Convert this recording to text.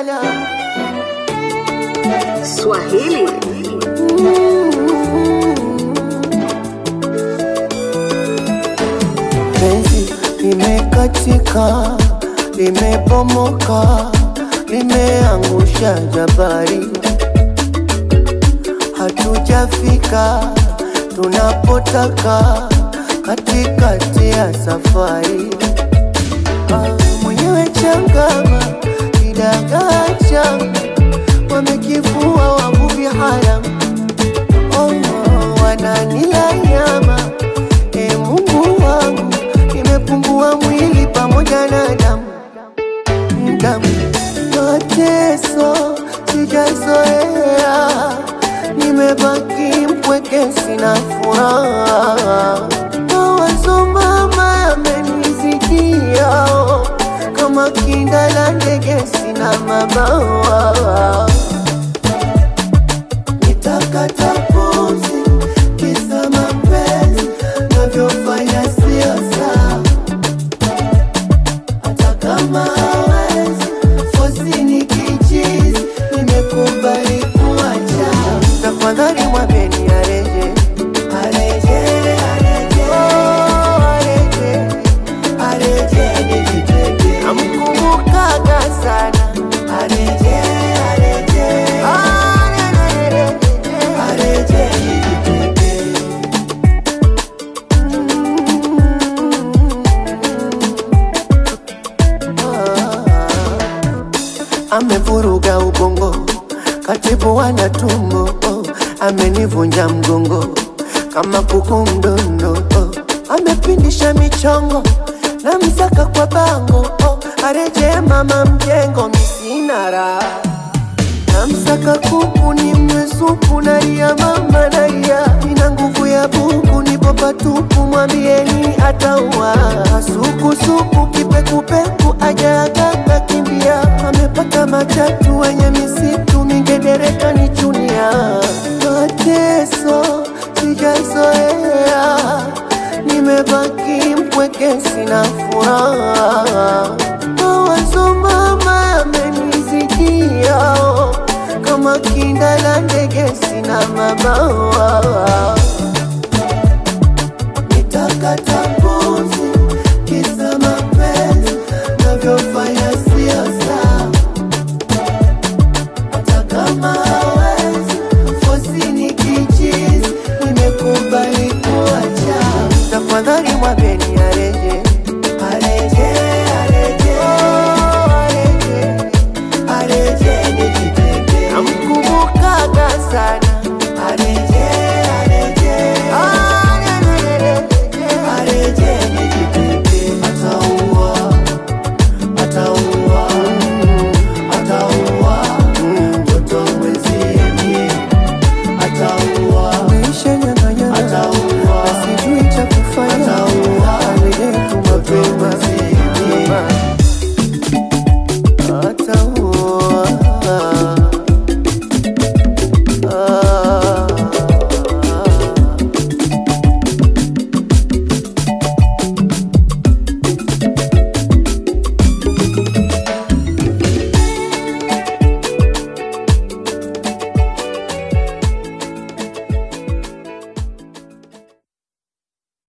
lala Swahili penzi limekatika, limebomoka, limeangusha jabari, hatujafika tunapotaka katikati ya safari. Ah, mwenyewe changama kidagaa changa wamekivua wavuvi haramu oh, oh, wananila nyama e Mungu wangu, nimepungua mwili pamoja na damu damu, mateso sijazoea, nimebaki mpweke, sina furaha, mawazo mama yamenizidia, kama kinda la ndege, sina mabawa nitakata pumzi kisa mapenzi navyofanya sio sawa, hata kama hawezi fosi ni kichizi, nimekubali kuacha. Tafadhali mwambeni areje, areje, areje, oh, areje, areje nijitenge. Namkumbukaga sana areje, areje, areje, areje nijitenge. amevuruga ubongo, katibu wana tumbo, oh, amenivunja mgongo kama kuku mdondo, oh, amepindisha michongo na msaka kwa bango, oh, areje mama mjengo, misina raha namsaka kuku ni mwesuku nalia mama nalia ina nguvu ya buku nipo patupu mwambieni ataua sukusuku kipekupeku ajaagaka kimbia amepata matatu wenye misitu mingedereka ni chunia mateso sijazoea nimebaki mpweke sina furaha mawazo mama yamenizidia kama kinda la ndege sina mabawa nitakata pumzi kisa mapenzi navyofanya sio sawa hata kama hawezi fosi ni kichizi nimekubali kuacha tafadhali mwambeni